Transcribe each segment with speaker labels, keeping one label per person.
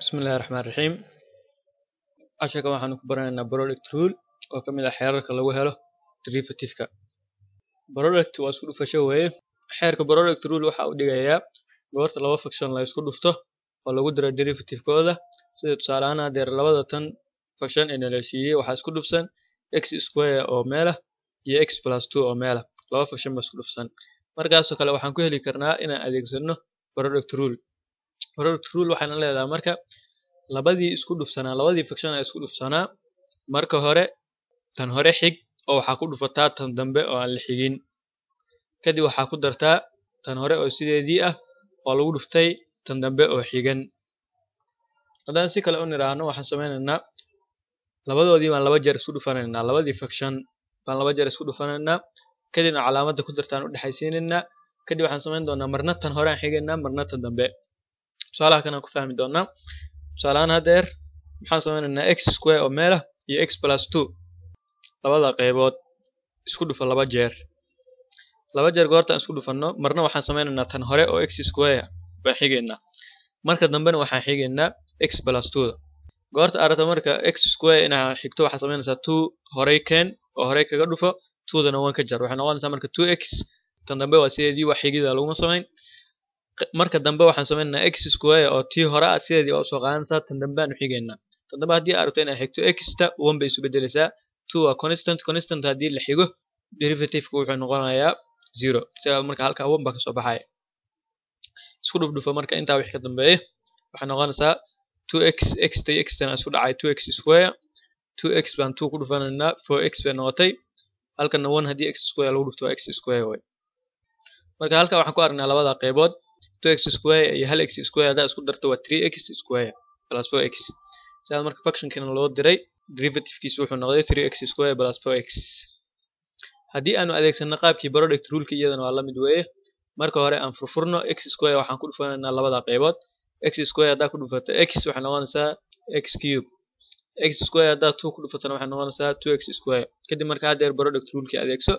Speaker 1: Bismillahi Raxmaani Raxiim. Casharkan waxaanu ku baranaynaa product rule oo ka mid ah xeerarka lagu helo derivative-ka. Product waa isku dhufasho weeye. Xeerka product rule waxa uu dhigayaa goorta laba function la isku dhufto oo lagu daro derivative-kooda sida tusaale ahaan hadeer labada tan function ee nala siiyey waxaa isku dhufsan x square oo meel ah iyo x plus 2 oo meel ah. Laba function baa isku dhufsan. Markaasoo kale waxaan ku heli karnaa inaan adeegsano product rule. product rule waxayna leedahay marka labadii isku dhufsanaa labadii function ee isku dhufsanaa marka hore tan hore xig oo waxaa ku dhufataa tan dambe oo aan la xigin kadib waxaa ku dartaa tan hore oo sideedii ah oo lagu dhuftay tan dambe oo xigan haddaan si kale u niraahno waxaan sameynaynaa labadoodii baan laba jeer isku dhufanaynaa labadii function baan laba jeer isku dhufanaynaa kadibna calaamadda ku dartaan u dhexaysiinaynaa kadib waxaan sameyn doonaa marna tan hore aan xigaynaa marna tan dambe tusaalaha kan aan ku fahmi doonaa tusaale ahaan hadeer maxaan sameynaynaa x square oo meel ah iyo x plus 2 labada qaybood isku dhufa laba jeer laba jeer goortaan isku dhufanno marna waxaan sameynaynaa tan hore oo x square baan xigaynaa marka dambena waxaan xigaynaa x plus 2 da goorta aad rabto marka x square inaad xigto waxaad sameynaysaa 2 horey keen oo horey kaga dhufo 2 dana waan ka jar waxay noqonaysaa marka 2x tan dambe waa sideedii wax xigida laguma samayn marka dambe waxaan sameynaynaa x square oo tii hore ah sideedii waa usoo qaadanaysaa tan dambe aanu xigaynaa tan dambe haddii aad rabto inaad xigto x-ta one bay isu bedelaysaa two waa constant constant haddii la xigo derivative-ka wuxuu noqonayaa zero sidaa marka halkaa one baa kasoo baxaya isku dhufdhufa marka intaa wixii ka dambeeya waxay noqonaysaa two x x ta x tana isku dhacay two x square two x baan two ku dhufanaynaa four x bay noqotay halkana one haddii x square lagu dhufto waa x square way marka halkaa waxaan ku aragnaa labada qaybood 2x square iyo hal x square haddaa isku darto waa 3x square plus 4x sidaa marka functionkana loo diray derivative-kiisu wuxuu noqday 3x square plus 4x haddii aanu adeegsano qaabkii product rule-ka iyadana waa la mid weeye marka hore aan furfurno x square waxaan ku dhufanaynaa labada qaybood x square haddaa ku dhufato x waxay noqonaysaa x cube x square haddaa 2 ku dhufatana waxay noqonaysaa 2x square kadib marka haddeer product rule-kii adeegso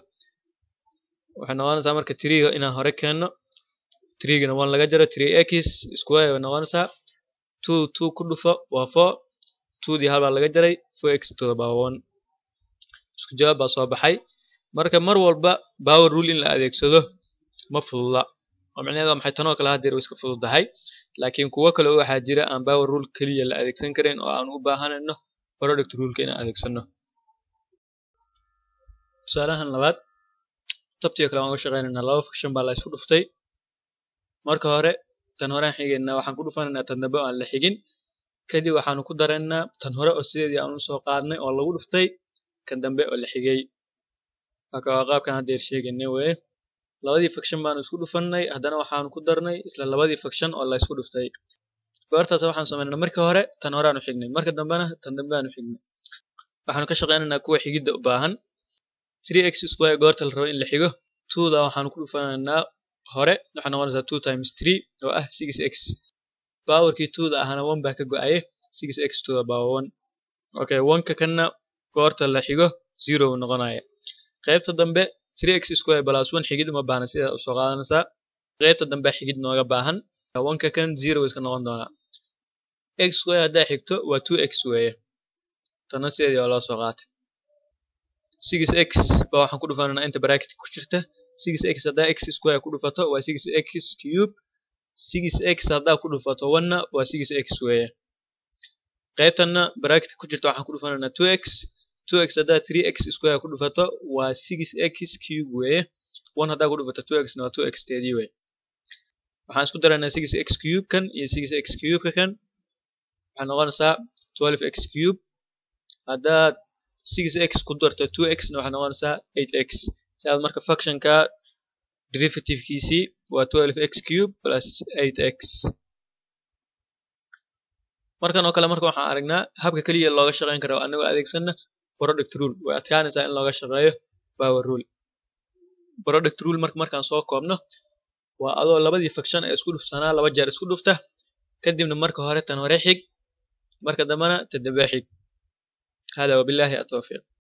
Speaker 1: waxay noqonaysaa marka 3 inaan hore keenno 3gana one laga jaro 3x square way noqonaysaa 2 2 ku dhufo waa 4 2dii hal baa laga jaray 4x to the power 1 isku jawaab baa soo baxay marka mar walba power rule in la adeegsado ma fududa oo micnaheedu waa maxay tanoo kale haddeer way iska fududahay laakiin kuwo kale oo waxaa jira aan power rule keliya la adeegsan karin oo aan u baahanayno product rule-ka inaan adeegsano tusaalahan labaad tabtiga kale waan uga shaqeynaynaa laba function baa la isku dhuftay marka hore tan hore aan xigaynaa waxaan ku dhufanaynaa tan dambe oo aan la xigin kadib waxaanu ku daraynaa tan hore oo sideedii aan usoo qaadnay oo lagu dhuftay kan dambe oo la xigay marka waa qaabkan haddeer sheegaynay weye labadii function baanu isku dhufannay haddana waxaanu ku darnay isla labadii function oo la isku dhuftay goortaas waxaan sameynaa marka hore tan hore aanu xignay marka dambena tan dambe aanu xignay waxaanu ka shaqeynaynaa kuwa xigidda u baahan 3x square goorta la rabo in la xigo 2da waxaanu ku dhufanaynaa hore waxay noqonaysaa two times three oo ah six x powerkii twoda ahana one baa ka go-aye six x to the power one okay one-ka kanna goorta la xigo zero buu noqonaya qaybta dambe three x square plus one xigid uma baahna sidaa usoo qaadanaysaa qaybta dambe xigid nooga baahan one-ka kan zero iska noqon doonaa x square haddaa xigto waa two x weeye tana sideedii waa loo soo qaatay six x baa waxaan ku dhufanaynaa inta bracket ku jirta 6x haddaa x square ku dhufato waa 6x cube 6x haddaa ku dhufato 1na waa 6x weeye qaybtanna bracket ku jirta waxaan ku dhufanaynaa 2x 2x haddaa 3x square ku dhufato waa 6x cube weeye 1 haddaa ku dhufato 2x na waa 2x teedii weeye waxaan isku daraynaa 6x cube kan iyo 6x cube ka kan waxay noqonaysaa 12x cube haddaad 6x ku darto 2x na waxay noqonaysaa 8x sidaad marka functionka derivative-kiisii waa 12x cube plus 8x markan oo kale marka waxaan aragnaa habka keliya looga shaqeyn karo anagoo adeegsana product rule way adkaanaysaa in looga shaqeeyo power rule product rule marka markaan soo koobno waa adoo labadii function ee isku dhufsanaa laba jeer isku dhufta kadibna marka hore tan hore xig marka dambena tan dambe xig hada wabillahi atawfiiq